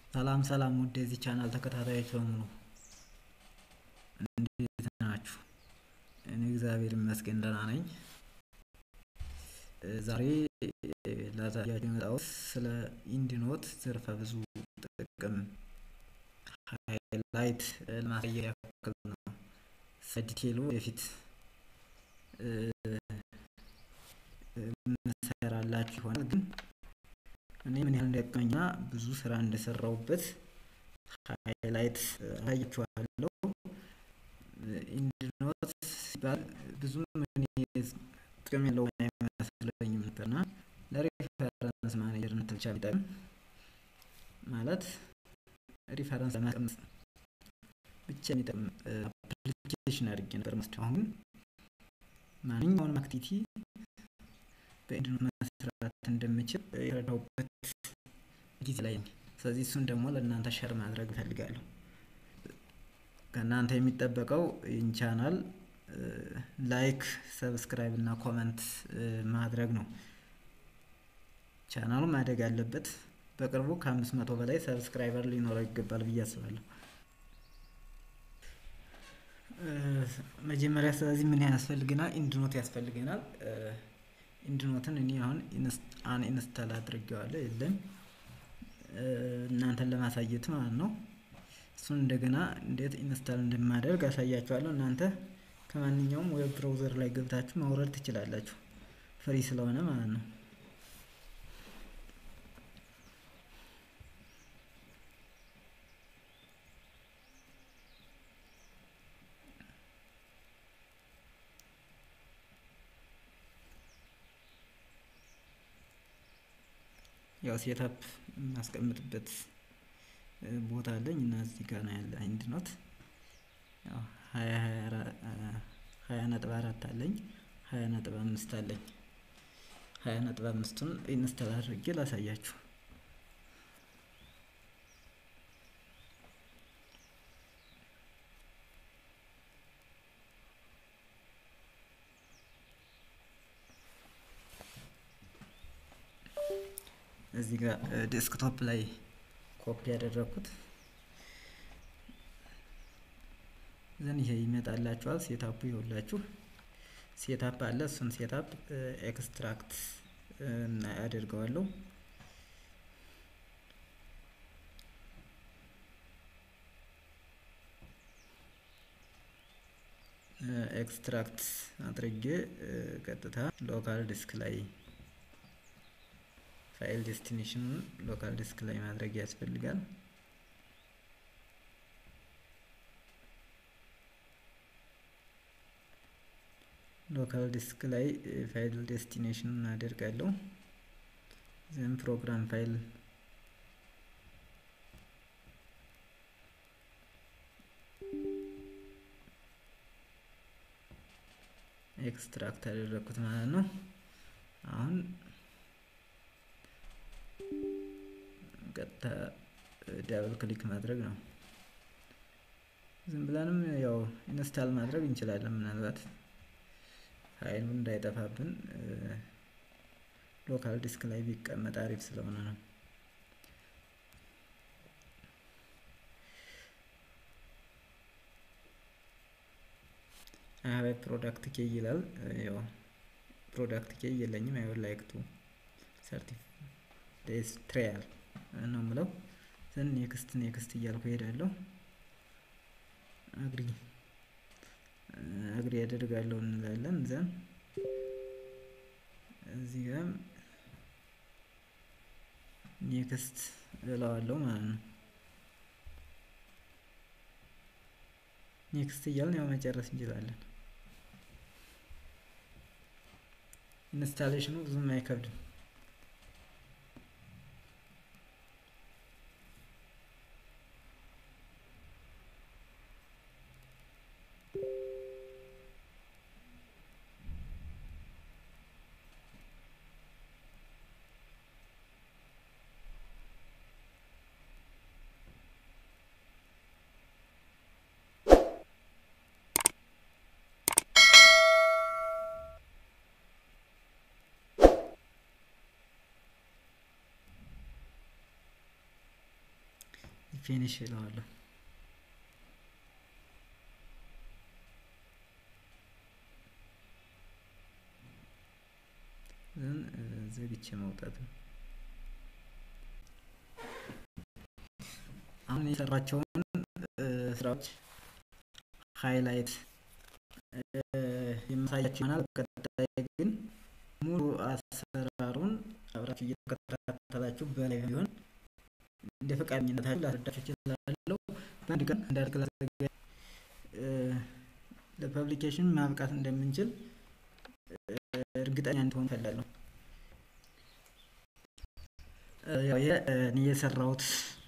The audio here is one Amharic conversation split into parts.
ሰላም ሰላም ውድ የዚህ ቻናል ተከታታዮች በሙሉ እንዴት ናችሁ? እኔ እግዚአብሔር ይመስገን ደህና ነኝ። ዛሬ ላሳያችሁ የመጣሁት ስለ ኢንዲኖት ዘርፈ ብዙ ጥቅም ሃይላይት ለማሳየት ያክል ነው። ሰዲቴሉ ወደፊት ምሰራላችሁ ይሆናል ግን እኔ ምን ያህል እንደጠቀመኝና ብዙ ስራ እንደሰራሁበት ሃይላይት አሳያችኋለሁ። ኢንዲኖት ሲባል ብዙም እኔ ጥቅም የለው አይመስለኝም ነበርና ለሪፈረንስ ማኔጀርነት ብቻ ቢጠቅም ማለት ሪፈረንስ ለማስቀመጥ ብቻ የሚጠቅም አፕሊኬሽን አድርጌ ነበር መስለው። አሁን ማንኛውንም አክቲቪቲ በኢንዲኖት መስራት እንደምችል የረዳሁበት ጊዜ ላይ ነኝ። ስለዚህ እሱን ደግሞ ለእናንተ ሸር ማድረግ እፈልጋለሁ። ከእናንተ የሚጠበቀው ይህን ቻናል ላይክ፣ ሰብስክራይብ እና ኮመንት ማድረግ ነው። ቻናሉ ማደግ አለበት። በቅርቡ ከአምስት መቶ በላይ ሰብስክራይበር ሊኖረው ይገባል ብዬ አስባለሁ። መጀመሪያ ስለዚህ ምን ያስፈልገናል? ኢንዲኖት ያስፈልገናል። ኢንዲኖትን እኔ አሁን አን ኢንስታል አድርጌዋለሁ የለም እናንተን ለማሳየት ማለት ነው። እሱን እንደገና እንዴት ኢንስታል እንደማደርግ አሳያችኋለሁ። እናንተ ከማንኛውም ዌብ ብራውዘር ላይ ገብታችሁ ማውረድ ትችላላችሁ፣ ፍሪ ስለሆነ ማለት ነው። ያው ሴታፕ የማስቀምጥበት ቦታ አለኝ እና እዚህ ጋር ነው ያለ ኢንዲኖት ያው ሀያ ሀያ ነጥብ አራት አለኝ ሀያ ነጥብ አምስት አለኝ ሀያ ነጥብ አምስቱን ኢንስታል አድርጌ ላሳያችሁ። እዚህ ጋር ዴስክቶፕ ላይ ኮፒ ያደረኩት ዘን ይሄ ይመጣላችኋል። ሴታፑ ይኸውላችሁ ሴታፕ አለ። እሱን ሴታፕ ኤክስትራክት አደርገዋለሁ። ኤክስትራክት አድርጌ ቀጥታ ሎካል ዲስክ ላይ ፋይል ዴስቲኔሽኑን ሎካል ዲስክ ላይ ማድረግ ያስፈልጋል። ሎካል ዲስክ ላይ ፋይል ዴስቲኔሽኑን አደርጋለሁ። ዘን ፕሮግራም ፋይል ኤክስትራክት አደረግኩት ማለት ነው። አሁን ቀጥታ ዳብል ክሊክ ማድረግ ነው። ዝም ብለንም ያው ኢንስታል ማድረግ እንችላለን። ምናልባት ፋይሉ እንዳይጠፋብን ሎካል ዲስክ ላይ ቢቀመጥ አሪፍ ስለሆነ ነው። አይ ፕሮዳክት ኬ ይላል። ያው ፕሮዳክት ኬ የለኝም። አይ ውድ ላይክ ቱ ሰርቲፍ ዴስ ትራያል ነው የምለው። ዘን ኔክስት ኔክስት እያልኩ እሄዳለሁ። አግሪ አግሪ ያደርጋለሁ እንላለን። ዘን እዚህ ጋር ኔክስት እለዋለሁ ማለት ነው። ኔክስት እያልን ያው መጨረስ እንችላለን። ኢንስታሌሽኑ ብዙም አይከብድም። ፊኒሽ እለዋለሁ። ዘግቼ መውጣት ነው። አሁን የሰራቸውን ስራዎች ሃይላይት የማሳያችሁ ይሆናል። በቀጣይ ግን ሙሉ አሰራሩን አብራችሁ እየተከታተላችሁ በላይ ቢሆን እንደ ፈቃደኝነታችሁ ላስረዳችሁ እችላለሁ። በአንድ ቀን እንደ አርቲክል አዘጋጅ ለፐብሊኬሽን ማብቃት እንደምንችል እርግጠኛ እንድትሆኑ እፈልጋለሁ። ያው እኔ የሰራሁት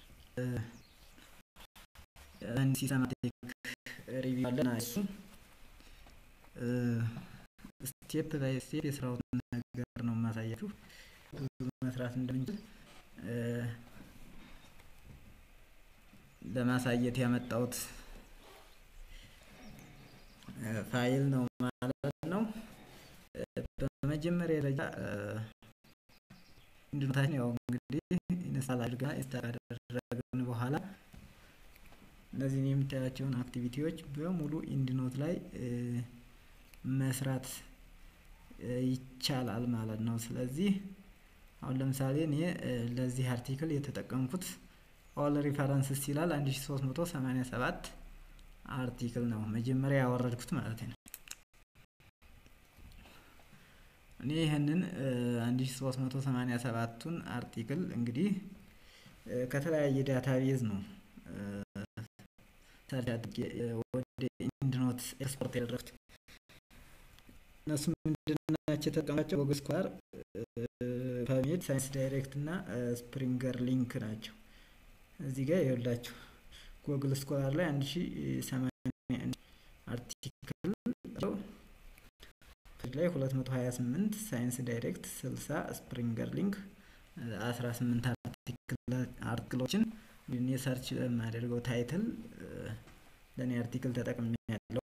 ሲስተማቲክ ሪቪው አለና እሱ ስቴፕ ባይ ስቴፕ የስራውን ነገር ነው የማሳያችሁ። ብዙ መስራት እንደምንችል ለማሳየት ያመጣሁት ፋይል ነው ማለት ነው። በመጀመሪያ ደረጃ ኢንድኖታችን ያው እንግዲህ ኢንስታል አድርጋ ኢንስታል ካደረግን በኋላ እነዚህን የምታያቸውን አክቲቪቲዎች በሙሉ ኢንድኖት ላይ መስራት ይቻላል ማለት ነው። ስለዚህ አሁን ለምሳሌ እኔ ለዚህ አርቲክል የተጠቀምኩት ኦል ሪፈረንስስ ይላል 1387 አርቲክል ነው መጀመሪያ ያወረድኩት ማለት ነው። እኔ ይህንን 1387ቱን አርቲክል እንግዲህ ከተለያየ ዳታቤዝ ነው ሰርች አድርጌ ወደ ኢንድኖት ኤክስፖርት ያደረኩት። እነሱ ምንድናቸው የተጠቀማቸው ጎግል ስኳር፣ ፐብሜድ፣ ሳይንስ ዳይሬክት እና ስፕሪንገር ሊንክ ናቸው። እዚህ ጋር ይኸውላችሁ ጎግል ስኮላር ላይ አንድ ሺ ሰማንያ አርቲክል ላይ ሁለት መቶ ሀያ ስምንት ሳይንስ ዳይሬክት ስልሳ ስፕሪንገር ሊንክ አስራ ስምንት አርቲክሎችን እኔ ሰርች የማደርገው ታይትል ለእኔ አርቲክል ተጠቅሜ ያለው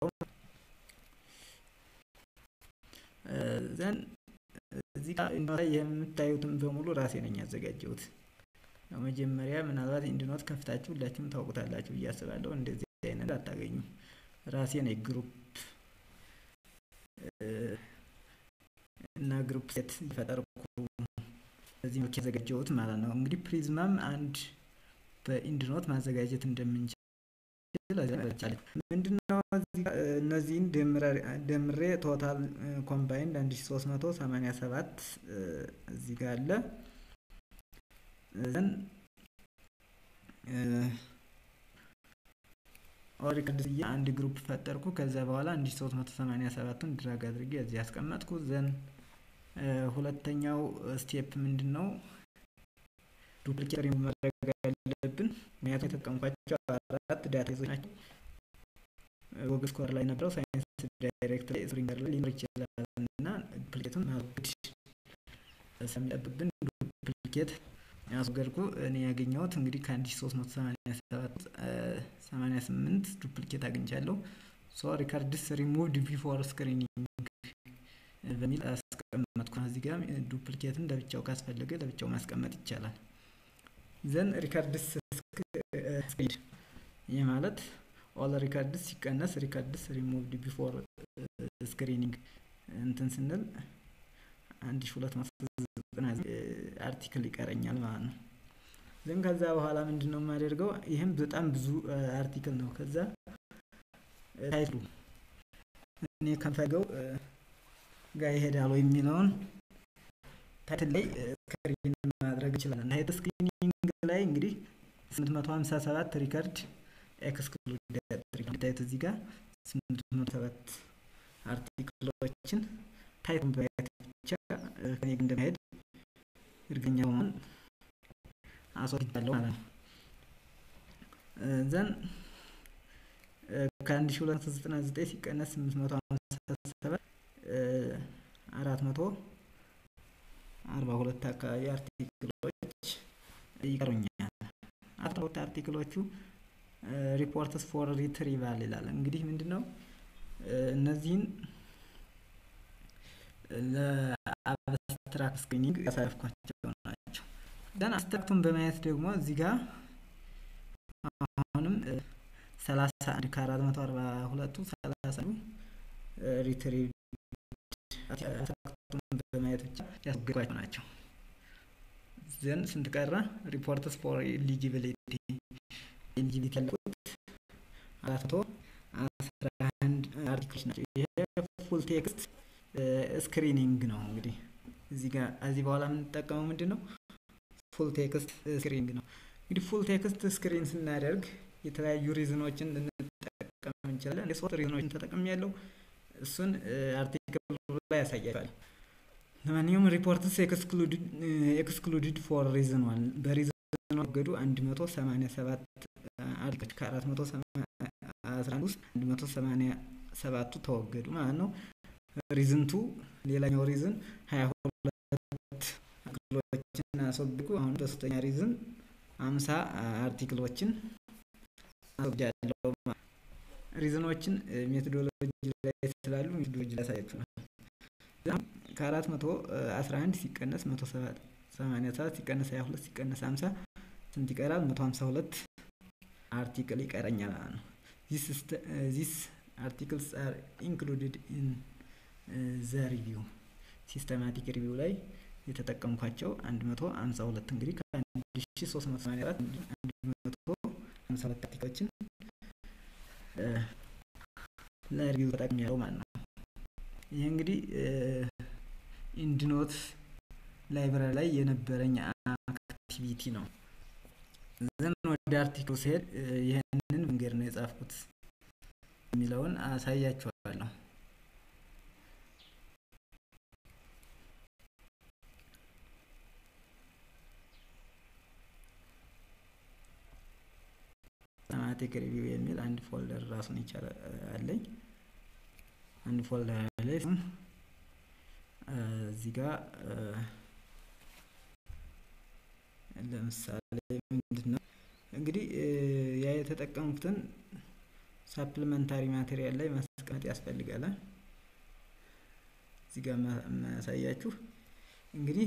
ዘን እዚህ ጋር የምታዩትን በሙሉ ራሴ ነኝ ያዘጋጀሁት። መጀመሪያ ምናልባት ኢንድኖት ከፍታችሁ ሁላችሁም ታውቁታላችሁ ብዬ አስባለሁ። እንደዚህ አይነት አታገኙም። ራሴ ነኝ ግሩፕ እና ግሩፕ ሴት የፈጠርኩ በዚህ መልክ ያዘጋጀሁት ማለት ነው። እንግዲህ ፕሪዝማም አንድ በኢንድኖት ማዘጋጀት እንደምንችል ምንድነው እነዚህን ደምሬ ቶታል ኮምባይንድ አንድ ሺ ሶስት መቶ ሰማኒያ ሰባት እዚህ ጋር አለ ዘን ኦሪከርድ ብዬ አንድ ግሩፕ ፈጠርኩ። ከዛ በኋላ አንድ ሺ ሶስት መቶ ሰማኒያ ሰባቱን ድራግ አድርጌ እዚህ ያስቀመጥኩ። ዘን ሁለተኛው ስቴፕ ምንድን ነው? ዱፕሊኬት ሪሙቭ ማድረግ ያለብን ምክንያቱም የተጠቀምኳቸው አራት ዳታቤዞች ናቸው። ጎግል ስኮር ላይ ነበረው ሳይንስ ዳይሬክት ላይ ስፕሪንገር ላይ ሊኖር ይችላል እና ዱፕሊኬቱን ማስወገድ ስለሚጠብብን ዱፕሊኬት ያስወገድኩ እኔ ያገኘሁት እንግዲህ ከአንድ ሺ ሶስት መቶ ሰማኒያ ሰባት ሰማኒያ ስምንት ዱፕሊኬት አግኝቻለሁ። ሶ ሪካርድስ ሪሙቭድ ቢፎር ስክሪኒንግ በሚል አስቀመጥኩ። እዚህ ጋር ዱፕሊኬትን ለብቻው ካስፈለገ ለብቻው ማስቀመጥ ይቻላል። ዘን ሪካርድስ ስክሪድ ይህ ማለት ኦል ሪካርድስ ሲቀነስ ሪካርድስ ሪሙቭድ ቢፎር ስክሪኒንግ እንትን ስንል አንድ ሺ ሁለት መቶ ዘጠና አርቲክል ይቀረኛል ማለት ነው። ዘን ከዛ በኋላ ምንድን ነው የማደርገው? ይህም በጣም ብዙ አርቲክል ነው። ከዛ ታይትሉ እኔ ከምፈልገው ጋር ይሄዳል ወይ የሚለውን ታይትል ላይ ስክሪን ማድረግ እንችላለን። ታይትል ስክሪኒንግ ላይ እንግዲህ 857 ሪከርድ ኤክስክሉድ ታይት እዚህ ጋር 807 አርቲክሎችን ታይቱን በማየት ብቻ ከኔ እንደማሄድ እርግጠኛ በመሆን አስወግጃለሁ ማለት ነው። ዘን ከአንድ ሺ ሁለት መቶ ዘጠና ዘጠኝ ሲቀነስ ስምንት መቶ ሀምሳ ሰባት አራት መቶ አርባ ሁለት አካባቢ አርቲክሎች ይቀሩኛል። አስራ ሁለት አርቲክሎቹ ሪፖርትስ ፎር ሪትሪቫል ይላል። እንግዲህ ምንድን ነው እነዚህን ለአብስትራክት ስክሪኒንግ ያሳለፍኳቸው ናቸው። ደን አብስትራክቱን በማየት ደግሞ እዚህ ጋር አሁንም ሰላሳ አንድ ከአራት መቶ አርባ ሁለቱ ሰላሳ ሪትሪቭ በማየት ብቻ ያስገባቸው ናቸው። ዘን ስንት ቀረ? ሪፖርትስ ፎር ኤሊጂቢሊቲ ኤሊጂቢሊቲ ያለቁት አራት መቶ አስራ አንድ አርቲክሎች ናቸው። ይሄ ፉል ቴክስት ስክሪኒንግ ነው። እንግዲህ እዚህ ጋር እዚህ በኋላ የምንጠቀመው ምንድን ነው? ፉል ቴክስት ስክሪኒንግ ነው። እንግዲህ ፉል ቴክስት ስክሪን ስናደርግ የተለያዩ ሪዝኖችን ልንጠቀም እንችላለን። የሶስት ሪዝኖችን ተጠቅም ያለው እሱን አርቲክል ላይ ያሳያል። ለማንኛውም ሪፖርትስ ኤክስክሉድድ ፎር ሪዝን ዋን በሪዝን ወገዱ 187 አርቲክሎች ከ411 ውስጥ 187ቱ ተወገዱ ማለት ነው። ሪዝንቱ ሌላኛው ሪዝን 22 አርቲክሎችን አስወግዱ። አሁን በሶስተኛ ሪዝን 50 አርቲክሎችን አስወግጃለሁ። ሪዝኖችን ሜቶዶሎጂ ላይ ስላሉ ሜቶዶሎጂ ላይ ያሳያችሁ ነው። ከአራት መቶ አስራ አንድ ሲቀነስ መቶ ሰማንያ ሰባት ሲቀነስ ሀያ ሁለት ሲቀነስ ሀምሳ ስንት ይቀራል? መቶ ሀምሳ ሁለት አርቲክል ይቀረኛል ማለት ነው። ዚስ አርቲክልስ አር ኢንክሉድድ ኢን ዘ ሪቪው ሲስተማቲክ ሪቪው ላይ የተጠቀምኳቸው አንድ መቶ ሀምሳ ሁለት እንግዲህ ከአንድ ሺ ሶስት መቶ ሰማንያ አራት አንድ መቶ ሀምሳ ሁለት አርቲክሎችን ለሪቪው ተጠቅሜያለሁ ማለት ነው። ይህ እንግዲህ ኢንድኖት ላይብራሪ ላይ የነበረኝ አክቲቪቲ ነው። ዘን ወደ አርቲክሉ ሲሄድ ይህንን መንገድ ነው የጻፍኩት የሚለውን አሳያችኋለሁ። ሲስተማቲክ ሪቪው የሚል አንድ ፎልደር ራሱን የቻለ አለኝ። አንድ ፎልደር ላይ እዚህ ጋር ለምሳሌ ምንድን ነው እንግዲህ ያ የተጠቀሙትን ሳፕሊመንታሪ ማቴሪያል ላይ ማስቀመጥ ያስፈልጋል። እዚህ ጋር ማሳያችሁ እንግዲህ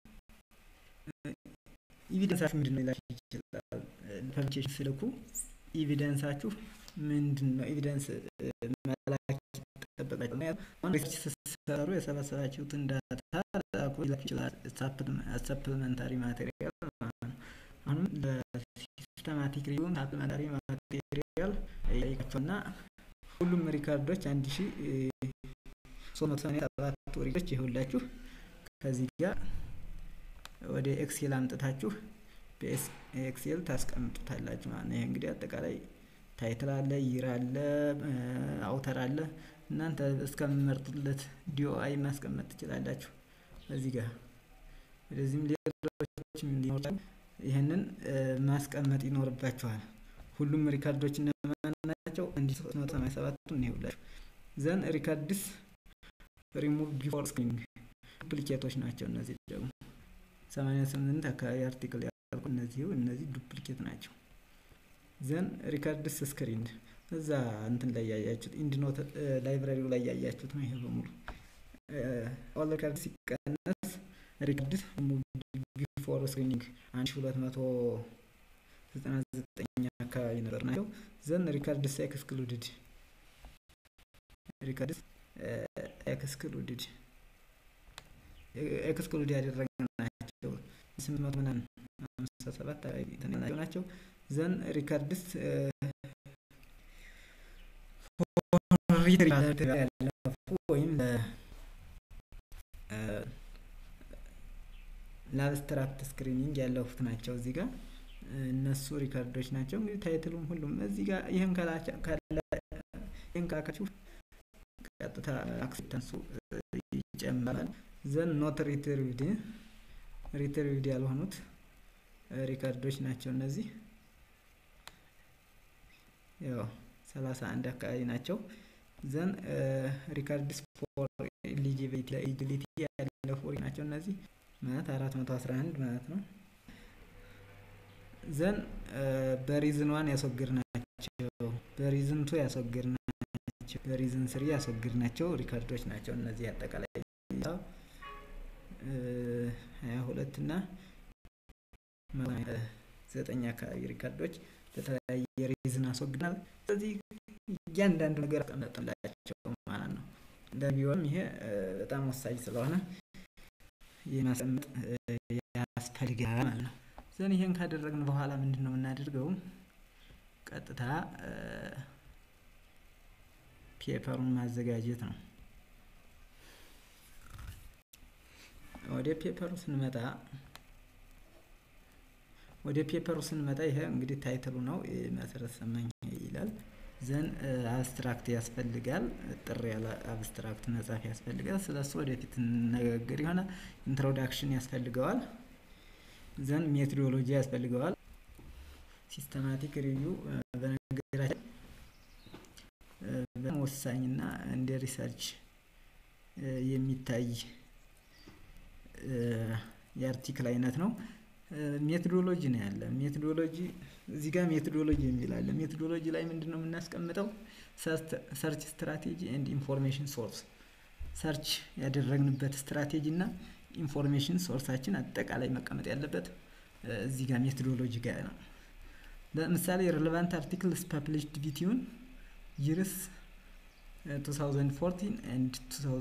ኢቪደንሳችሁ ምንድን ነው ሊላችሁ ይችላል። ፐብሊኬሽን ስልኩ ኢቪደንሳችሁ ምንድን ነው? ኤቪደንስ መላክ ይጠበቃል። አሁን ሪሰርች ስትሰሩ የሰበሰባችሁትን ዳታ ላኩ ሊላችሁ ይችላል። ሰፕሊመንታሪ ማቴሪያል አሁንም ለሲስተማቲክ ሪቪውን ሳፕሊመንታሪ ማቴሪያል ጠይቃቸውና ሁሉም ሪካርዶች አንድ ሺ ሶስት መቶ ሰማንያ ሰባቱ ሪካርዶች ይኸውላችሁ ከዚህ ጋር ወደ ኤክሴል አምጥታችሁ በኤክሴል ታስቀምጡታላችሁ ማለት ነው። ይሄ እንግዲህ አጠቃላይ ታይትል አለ፣ ይር አለ፣ አውተር አለ። እናንተ እስከምመርጡለት ዲኦአይ ማስቀመጥ ትችላላችሁ። እዚህ ጋር ወደዚህም ሌሎችም ሊኖራሉ። ይህንን ማስቀመጥ ይኖርባችኋል። ሁሉም ሪካርዶች እነማን ናቸው? አንድ ሶስት መቶ ሰማንያ ሰባቱ እንይውላችሁ። ዘን ሪካርድስ ሪሙቭ ቢፎር ስክሪኒንግ ዱፕሊኬቶች ናቸው። እነዚህ ደግሞ ሰማንያ ስምንት አካባቢ አርቲክል ያልኩ እነዚህ እነዚህ ዱፕሊኬት ናቸው። ዘን ሪካርድስ ስክሪን እዛ እንትን ላይ ያያችሁት ኢንድኖት ላይብራሪው ላይ ያያችሁት ነው። ይሄ በሙሉ ኦል ሪካርድ ሲቀነስ ሪካርድስ ቢፎር ስክሪኒንግ አንድ ሺ ሁለት መቶ ዘጠና ዘጠኝ አካባቢ ነበር ናቸው። ዘን ሪካርድስ ኤክስክሉድድ ሪካርድስ ኤክስክሉድድ ኤክስክሉድ ያደረግናቸው ስምንት መቶ ምናምን ሃምሳ ሰባት የተናቸው ናቸው። ዘን ሪካርድስ ያለፉ ወይም ለአብስትራክት ስክሪኒንግ ያለፉት ናቸው። እዚህ ጋር እነሱ ሪካርዶች ናቸው። እንግዲህ ታይትሉም ሁሉም እዚህ ጋር ይህን ይህን ካላካችሁ ቀጥታ አክሴፕታንሱ ይጨምራል። ዘን ኖት ሪትሪቭድ ሪትሪቭድ ያልሆኑት ሪካርዶች ናቸው። እነዚህ ያው ሰላሳ አንድ አካባቢ ናቸው። ዘን ሪካርድስ ፎር ኤሊጂቢሊቲ ኤሊጂቢሊቲ ያለፉ ናቸው። እነዚህ ማለት አራት መቶ አስራ አንድ ማለት ነው። ዘን በሪዝን ዋን ያስወግድ ናቸው። በሪዝን ቱ ያስወግድ ናቸው። በሪዝን ስሪ ያስወግድ ናቸው ሪካርዶች ናቸው። እነዚህ አጠቃላይ ሀያ ሁለት እና ዘጠኝ አካባቢ ሪካርዶች በተለያየ ሬዝን አስወግደናል። ስለዚህ እያንዳንዱ ነገር አስቀመጥንላቸው ማለት ነው። እንደቢሆንም ይሄ በጣም ወሳኝ ስለሆነ የማስቀመጥ ያስፈልጋል ማለት ነው። ዘን ይሄን ካደረግን በኋላ ምንድነው የምናደርገው? ቀጥታ ፔፐሩን ማዘጋጀት ነው። ወደ ፔፐሩ ስንመጣ ወደ ፔፐሩ ስንመጣ ይሄ እንግዲህ ታይትሉ ነው መሰረት ሰማኝ ይላል። ዘን አብስትራክት ያስፈልጋል ጥሪ ያለ አብስትራክት መጻፍ ያስፈልጋል ስለሱ ወደፊት እንነጋገር ይሆናል። ኢንትሮዳክሽን ያስፈልገዋል። ዘን ሜቶዶሎጂ ያስፈልገዋል። ሲስተማቲክ ሪቪው በነገራችን በጣም ወሳኝና እንደ ሪሰርች የሚታይ የአርቲክል አይነት ነው። ሜቶዶሎጂ ነው ያለ ሜቶዶሎጂ እዚህ ጋር ሜቶዶሎጂ የሚል አለ ሜቶዶሎጂ ላይ ምንድነው የምናስቀምጠው? ሰርች ስትራቴጂ ኤንድ ኢንፎርሜሽን ሶርስ ሰርች ያደረግንበት ስትራቴጂ እና ኢንፎርሜሽን ሶርሳችን አጠቃላይ መቀመጥ ያለበት እዚህ ጋር ሜቶዶሎጂ ጋር ነው። ለምሳሌ ሬሌቫንት አርቲክልስ ፐብሊሽድ ቢትዊን ይርስ 2014 ኤንድ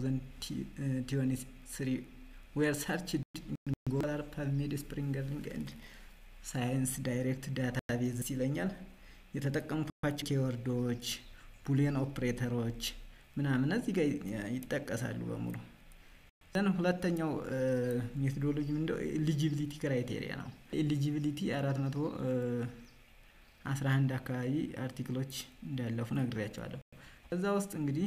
2023 ዌር ሰርችድ ኢን ጎላር ፐብሜድ ስፕሪንገሪንግ ኤንድ ሳይንስ ዳይሬክት ዳታቤዝ ይለኛል። የተጠቀምኳቸው ኬወርዶች ቡሊየን ኦፕሬተሮች ምናምን እዚህ ጋር ይጠቀሳሉ በሙሉ። ዘን ሁለተኛው ሜቶዶሎጂ ምንድነው? ኤሊጂቢሊቲ ክራይቴሪያ ነው። ኤሊጂቢሊቲ አራት መቶ አስራ አንድ አካባቢ አርቲክሎች እንዳለፉ ነግሬያቸዋለሁ። ከዛ ውስጥ እንግዲህ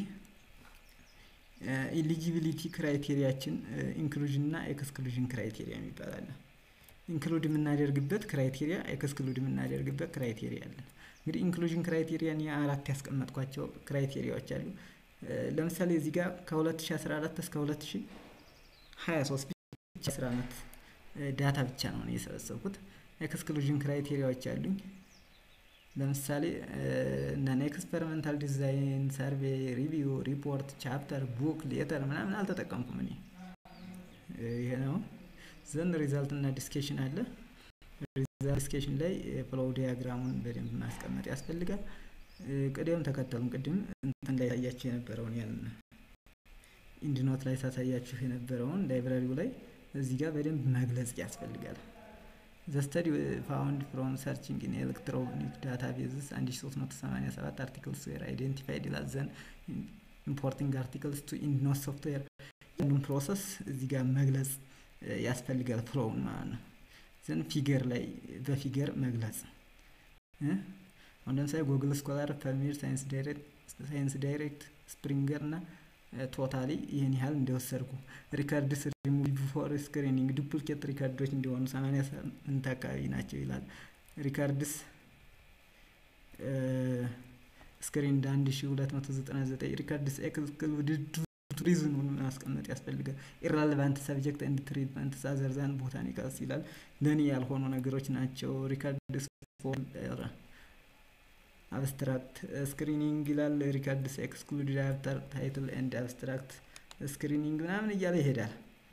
ኤሊጂቢሊቲ ክራይቴሪያችን ኢንክሉዥን እና ኤክስክሉዥን ክራይቴሪያ የሚባል አለ። ኢንክሉድ የምናደርግበት ክራይቴሪያ ኤክስክሉድ የምናደርግበት ክራይቴሪያ አለ። እንግዲህ ኢንክሉዥን ክራይቴሪያ እኔ አራት ያስቀመጥኳቸው ክራይቴሪያዎች አሉ። ለምሳሌ እዚህ ጋር ከ2014 እስከ 2023 ብቻ አስር አመት ዳታ ብቻ ነው እኔ የሰበሰብኩት። ኤክስክሉዥን ክራይቴሪያዎች አሉኝ። ለምሳሌ እነ ኤክስፐሪመንታል ዲዛይን ሰርቬይ ሪቪው ሪፖርት ቻፕተር ቡክ ሌተር ምናምን አልተጠቀምኩም እኔ ይሄ ነው። ዘን ሪዛልት እና ዲስኬሽን አለ። ሪዛልት ዲስኬሽን ላይ ፍሎው ዲያግራሙን በደንብ ማስቀመጥ ያስፈልጋል። ቅደም ተከተሉን ቅድም እንትን ላይ ሳያችሁ የነበረውን ያን ኢንድኖት ላይ ሳሳያችሁ የነበረውን ላይብራሪው ላይ እዚህ ጋር በደንብ መግለጽ ያስፈልጋል። ዘ ስተዲ ፋውንድ ፍሮም ሰርችንግ ኢን ኤሌክትሮኒክ ዳታቤዝስ 1387 አርቲክልስ ዌር አይዴንቲፋይድ ይላል። ዘን ኢምፖርቲንግ አርቲክልስ ቱ ኢንድኖት ሶፍትዌር ያሉን ፕሮሰስ እዚህ ጋር መግለጽ ያስፈልጋል ፍሎውን ማለት ነው። ዘን ፊገር ላይ በፊገር መግለጽ አሁን ለምሳሌ ጉግል ስኮላር ፐርሚር ሳይንስ ዳይሬክት ሳይንስ ዳይሬክት ስፕሪንገር እና ቶታሊ ይህን ያህል እንደወሰድኩ ሪከርድስ ሪሙቭ ቢፎር ስክሪኒንግ ዱፕሊኬት ሪከርዶች እንዲሆኑ 88 አካባቢ ናቸው ይላል። ሪከርድስ ስክሪን እንደ 1299 ሪከርድስ ኤክስክሉድድ ሪዝኑን ማስቀመጥ ያስፈልጋል። ኢራሌቫንት ሰብጀክት ኤንድ ትሪትመንት አዘርዛን ቦታኒካልስ ይላል። ለእኔ ያልሆኑ ነገሮች ናቸው። ሪከርድስ ፎር አብስትራክት ስክሪኒንግ ይላል። ሪከርድስ ኤክስክሉድድ አፍተር ታይትል ኤንድ አብስትራክት ስክሪኒንግ ምናምን እያለ ይሄዳል።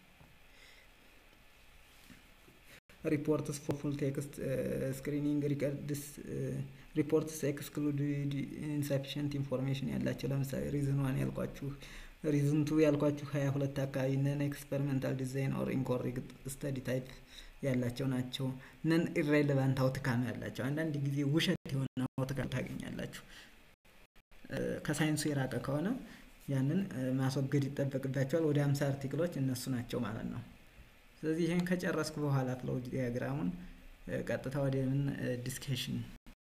ሪፖርትስ ፎር ፉል ቴክስት ስክሪኒንግ ሪከርድስ ሪፖርትስ ኤክስክሉድድ ኢንሰፊሽንት ኢንፎርሜሽን ያላቸው ለምሳሌ ሪዝን ዋን ያልኳችሁ ሪዝን ቱ ያልኳችሁ ሀያ ሁለት አካባቢ ነን ኤክስፐሪመንታል ዲዛይን ኦር ኢንኮሬክት ስተዲ ታይፕ ያላቸው ናቸው። ነን ኢሬሌቫንት አውትካም ያላቸው አንዳንድ ጊዜ ውሸት የሆነ አውትካም ታገኛላችሁ። ከሳይንሱ የራቀ ከሆነ ያንን ማስወገድ ይጠበቅባቸዋል። ወደ አምሳ አርቲክሎች እነሱ ናቸው ማለት ነው። ስለዚህ ይህን ከጨረስኩ በኋላ ፍሎው ዲያግራሙን ቀጥታ ወደ ምን ዲስከሽን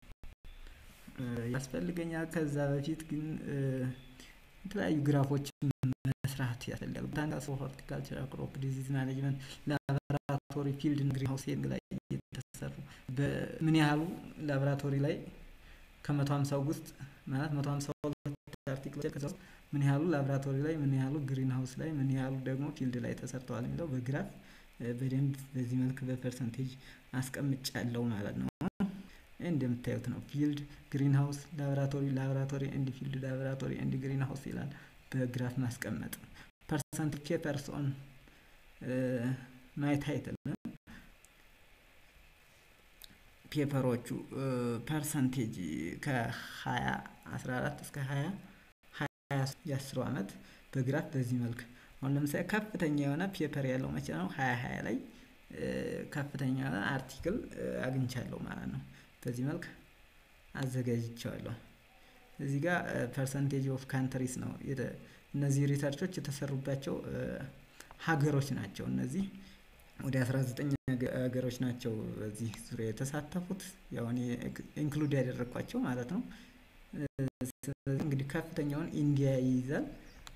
ያስፈልገኛል። ከዛ በፊት ግን የተለያዩ ግራፎችን መስራት ያስፈልጋል። ቦታኒካል ሆርቲካልቸር ክሮፕ ዲዚዝ ማኔጅመንት ላቦራቶሪ ፊልድ ግሪን ሃውስ ላይ የተሰሩ በምን ያህሉ ላቦራቶሪ ላይ ከመቶ ሀምሳው ውስጥ ማለት መቶ ሀምሳ ሁለት አርቲክሎች ከዛ ውስጥ ምን ያህሉ ላቦራቶሪ ላይ ምን ያህሉ ግሪን ሃውስ ላይ ምን ያህሉ ደግሞ ፊልድ ላይ ተሰርተዋል የሚለው በግራፍ በደንብ በዚህ መልክ በፐርሰንቴጅ አስቀምጫለሁ ማለት ነው። እንደምታዩት ነው ፊልድ ግሪን ሃውስ ላቦራቶሪ ላቦራቶሪ ኤንድ ፊልድ ላቦራቶሪ ኤንድ ግሪን ሃውስ ይላል። በግራፍ ማስቀመጥ ፐርሰንት ፔፐርስ ኦን ማይ ታይትል ፔፐሮቹ ፐርሰንቴጅ ከሃያ አስራ አራት እስከ ሃያ ሃያ የአስሩ አመት በግራፍ በዚህ መልክ አሁን ለምሳሌ ከፍተኛ የሆነ ፔፐር ያለው መቼ ነው ሃያ ሃያ ላይ ከፍተኛ የሆነ አርቲክል አግኝቻለሁ ማለት ነው። በዚህ መልክ አዘጋጅቼዋለሁ። እዚህ ጋር ፐርሰንቴጅ ኦፍ ካንትሪስ ነው እነዚህ ሪሰርቾች የተሰሩባቸው ሀገሮች ናቸው እነዚህ ወደ አስራ ዘጠኝ ሀገሮች ናቸው በዚህ ዙሪያ የተሳተፉት ያው እኔ ኢንክሉድ ያደረኳቸው ማለት ነው። ስለዚህ እንግዲህ ከፍተኛውን ኢንዲያ ይይዛል።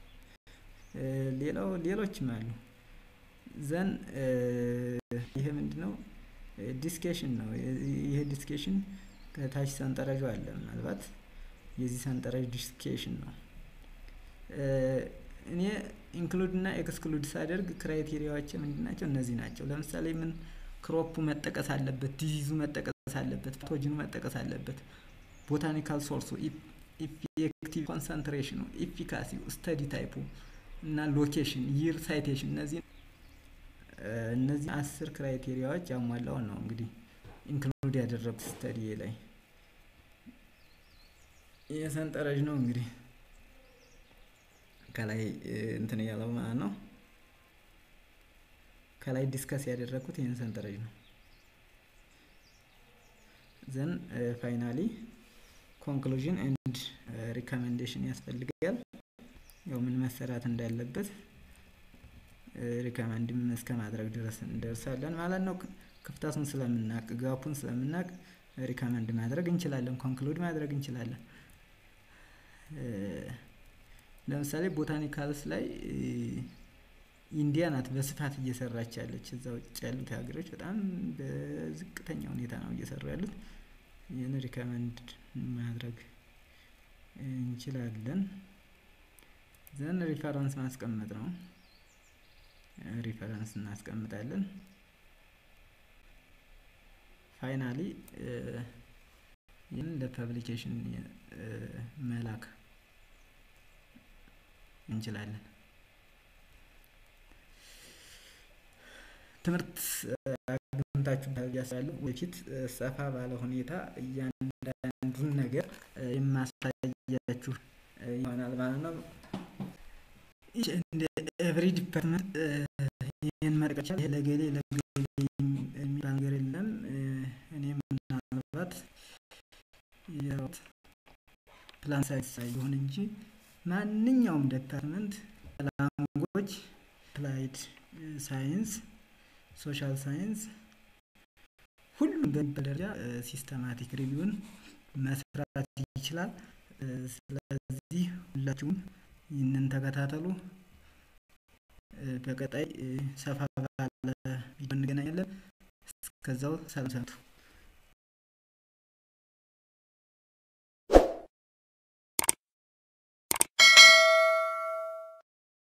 ሌላው ሌሎችም አሉ። ዘን ይሄ ምንድነው? ዲስኬሽን ነው ይሄ ዲስኬሽን ከታች ሰንጠረዡ አለ ምናልባት የዚህ ሰንጠረዥ ዲስኬሽን ነው። እኔ ኢንክሉድ እና ኤክስክሉድ ሳደርግ ክራይቴሪያዎቼ ምንድን ናቸው? እነዚህ ናቸው። ለምሳሌ ምን ክሮፑ መጠቀስ አለበት ዲዚዙ መጠቀስ አለበት ፓቶጅኑ መጠቀስ አለበት። ቦታኒካል ሶርሱ ኢፌክቲቭ ኮንሰንትሬሽኑ ኢፊካሲው ስተዲ ታይፑ እና ሎኬሽን ይር ሳይቴሽን እነዚህ እነዚህ አስር ክራይቴሪያዎች ያሟላውን ነው እንግዲህ ኢንክሉድ ያደረጉት ስተዲዬ ላይ ይሄ ሰንጠረዥ ነው እንግዲህ ከላይ እንትን ያለው ማለት ነው። ከላይ ዲስከስ ያደረኩት ይሄን ሰንጠረዥ ነው። ዘን ፋይናሊ ኮንክሉዥን ኤንድ ሪኮሜንዴሽን ያስፈልጋል። ያው ምን መሰራት እንዳለበት ሪከመንድም እስከ ማድረግ ድረስ እንደርሳለን ማለት ነው። ክፍተቱን ስለምናቅ ጋፑን ስለምናቅ ሪከመንድ ማድረግ እንችላለን ኮንክሉድ ማድረግ እንችላለን። ለምሳሌ ቦታኒካልስ ላይ ኢንዲያ ናት በስፋት እየሰራች ያለች እዛ ውጭ ያሉት ሀገሮች በጣም በዝቅተኛ ሁኔታ ነው እየሰሩ ያሉት። ይህን ሪከመንድ ማድረግ እንችላለን። ዘን ሪፈረንስ ማስቀመጥ ነው። ሪፈረንስ እናስቀምጣለን። ፋይናሊ ይህን ለፐብሊኬሽን መላክ እንችላለን። ትምህርት አግኝታችሁ ብዬ አስባለሁ ወደፊት ሰፋ ባለ ሁኔታ እያንዳንዱን ነገር የማሳያችሁ ይሆናል ማለት ነው። እንደ ኤቭሪ ዲፓርትመንት ይህን መጥቀስ ይሄ ለገሌ ለገሌ የሚባል ነገር የለም። እኔም ምናልባት ያው ፕላን ሳይንስ ይሁን እንጂ ማንኛውም ዲፓርትመንት ላንጉጅ አፕላይድ ሳይንስ ሶሻል ሳይንስ ሁሉም በሚባል ደረጃ ሲስተማቲክ ሪቪውን መስራት ይችላል። ስለዚህ ሁላችሁም ይህንን ተከታተሉ። በቀጣይ ሰፋ ባለ ቪዲዮ እንገናኛለን። እስከዛው ሰላም ሰንብቱ።